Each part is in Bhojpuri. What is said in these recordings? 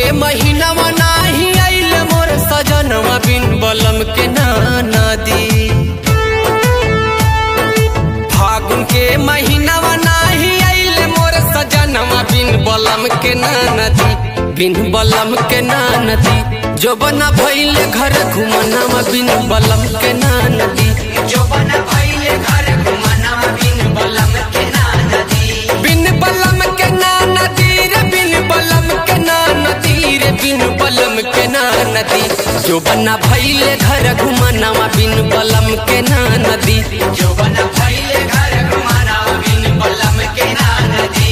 महीनावा नाही आइल मोर सजनवा बिन बलम के नाना दी फागुन के महीनावा नाही आइल मोर सजनवा बिन बलम के नाना दी बिन बलम के नाना दी जो बना भइले घर घुमनावा बिन बलम के नाना दी जो बन भइले घर घुमना बिन बलम के ना नदी बिन बलम के नाना दी रे बिन बलम के नाना दी रे बिन बलम के नाना दी जो बना भइले घर घुमनावा बिन बलम के नाना दी जो बन भइले घर घुमना बिन बलम के ना नदी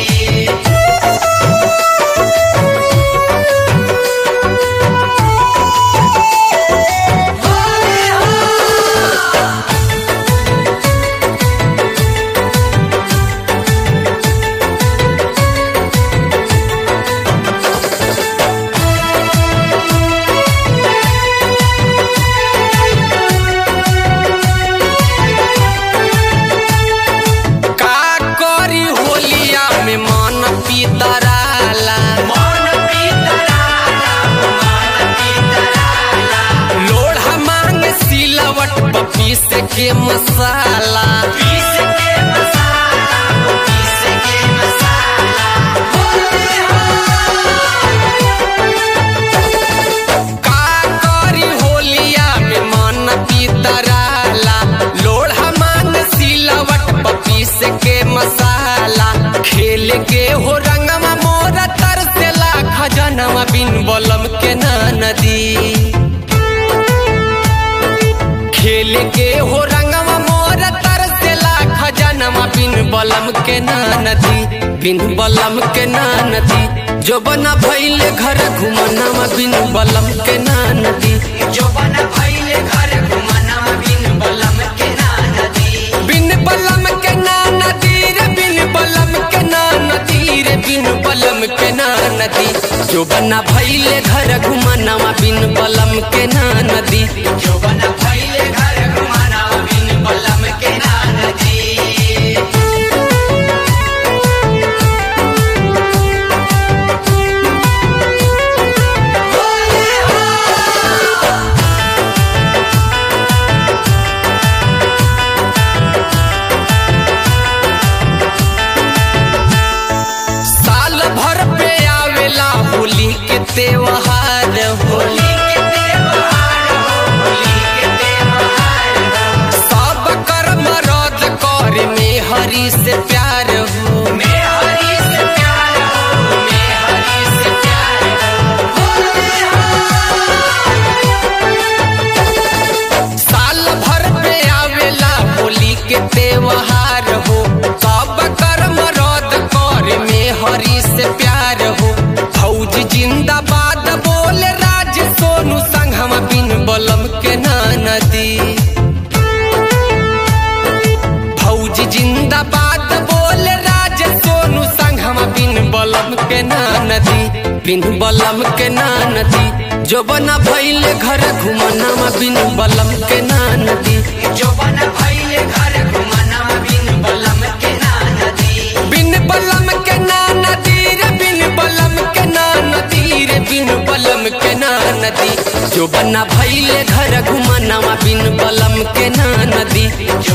का करी होलिया में मन पीतराला मन पीतराला मन पीतराला लोढ़ा मांग सिलवट पपीस के मसाला पीस के मसाला पीस के मसाला का करी होलिया में मन पीतराला लोढ़ा मांग सिलवट पपीस के मसाला खेल के हो रंगमा मोर तरसेला खजनवा बिन बलम के ना नदी खेल के हो रंगवा मोर तरसेला खजनवा बिन बलम के ना नदी बिन बलम के ना नदी जो बना भइले घर घुमनावा बिन बलम के ना नदी जो बन भइले घर घुमना बिन बलम के ना नदी बिन बलम के ना नदी रे बिन बलम के ना नदी रे बिन बलम के ना नदी जो बना भइले घर घुमनावा बिन बलम के ना नदी जो बन भइले घर घुमना बिन बलम के ना नदी साल भर पे आवेला होली के त्योहार होली होली के त्योहार हो होली के त्योहार हो सब कर्म रद कर में हरि से प्यार हो मैं हरि से प्यार हो मैं हरि से प्यार हो साल भर पे आवेला होली के त्योहार हो सब कर्म रद कर में हरि से प्यार हो फौज जिंदाबाद बोले राज सोनू संघम बिन बलम के ना नदी फौज जिंदाबाद बोले राज सोनू संघम बिन बलम के ना नदी बिन बलम के ना नदी जो बना भइले घर घुमनावा बिन बलम के ना नदी जो बन भइले घर घुमना बिन बलम के ना नदी बिन बलम के ना नदी रे बिन बलम के ना नदी रे बिन बलम के ना नदी जो बना भइले घर घुमनावा बिन बलम के ना नदी